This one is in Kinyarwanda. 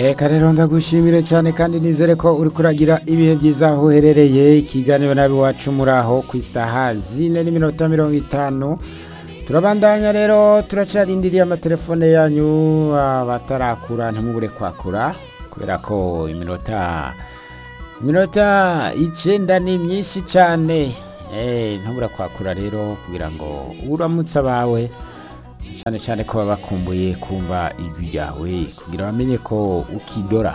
reka rero ndagushimire cyane kandi nizere ko uri kuragira ibihe byiza aho uherereye ikiganiro nawe wacu muri aho ku isaha zine n'iminota mirongo itanu turabandanya rero turacarindiriye amatelefone yanyu abatarakura ntimubure kwakura kubera ko iminota iminota icyenda ni myinshi cyane ntubura kwakura rero kugira ngo uramutse abawe cyane cyane ko baba bakumbuye kumva ijwi ryawe kugira bamenye ko ukidora